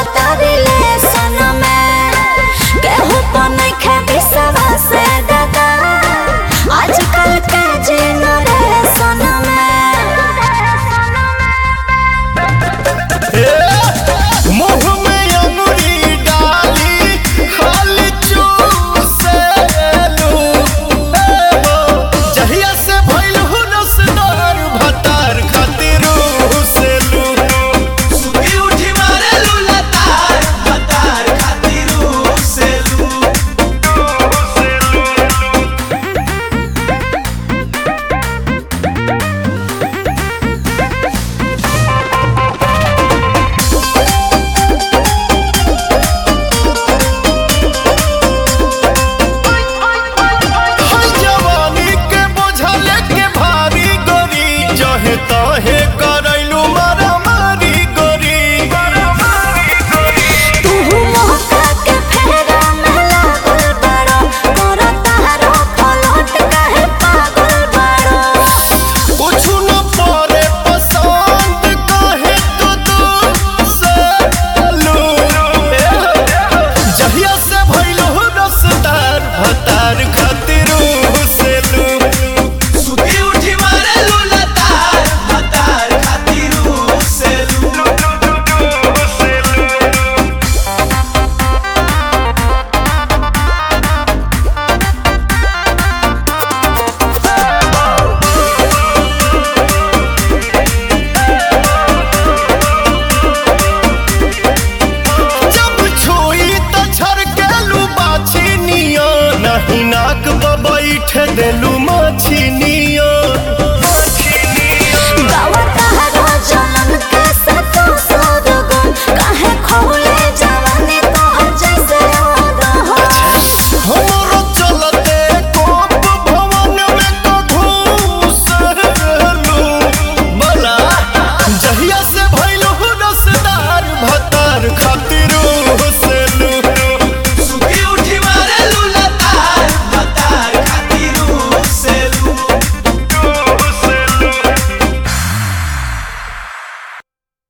चलता रिलेशन में केहू पर नइखे विश्वास दादा आजकल के जेनरेशन में मुंह में अंगुरी डाली खाली चूसेलू जहिया से भइल हु रसदार भतार खातिर हुसेलू सुती उठी मारे लूला तार बतार खातिर सेलू हर जवानी के बोझल के भारी गोरी जहे तहे करैलू मारा मारी गोरी तू मौका के फेरा में लागल बड़ा तोरा तारो पलट काहे पागल बड़ा कुछु न परे पसंद कहे तो दूर से लू जहिया से भइल हो रसदार भतार खातिर से लू सुती उठी मारे लूला तार बतार खातिर सेलू जब छुई त छरकेलू बाछी निया नहीं नाक बैठ देलू माछी निया